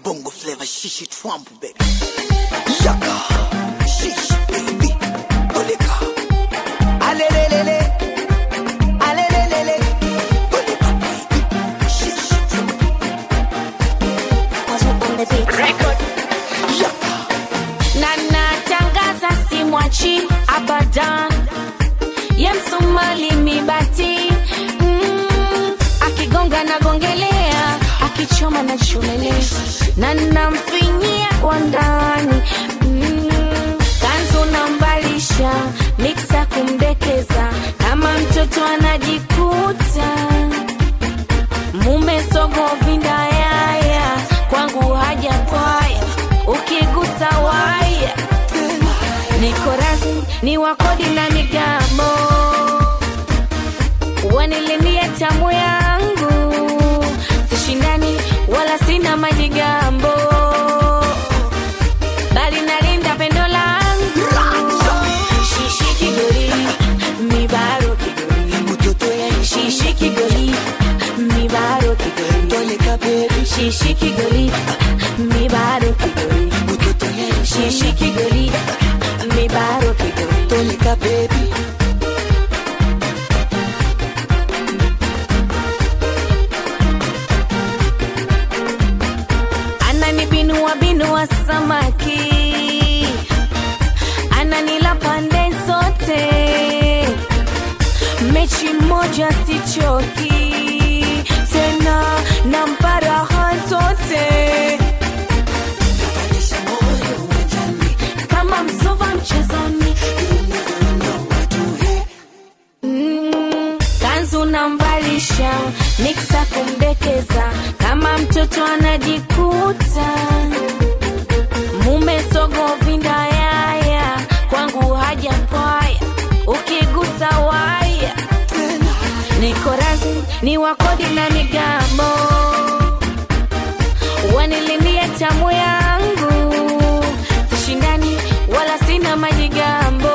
bongo flavor shishi Trump baby. Yaka shishi baby. Oleka. Alelelele. Alelelele. Oleka baby. Shishi Trump. Yaka. na natangaza simwachi abadan ye msumali mibati mm, akigonga nagongelea akichoma na chomelea na namfinyia kwa ndani mm, kanzu nambalisha miksa kumdekeza kama mtoto anajikuta mume sogo vindayaya kwangu haja kwaya ukigusa waya niko rasmi ni wakodi na migambo wanilimia tamu yangu sishindani wala sina majigambo bali nalinda pendo langu shishi kigori mibaro kigori Mtoto ya shishi kigoli mibaro kigoli Oleka baby. shishi kigoli mibaro kigoli Mtoto ya shishi kigoli mibaro kigoli Oleka baby. ananibinua binua samaki ananila pande zote mechi moja sichoki tena na mparaha zote kama msova mchezoni Mm, kanzu namvalisha miksa kumdekeza kama mtoto anajikuta mume sogo vindayaya kwangu haja paya ukigusa waya niko rasmi ni wakodi na migambo wanilimia tamu yangu sishindani wala sina majigambo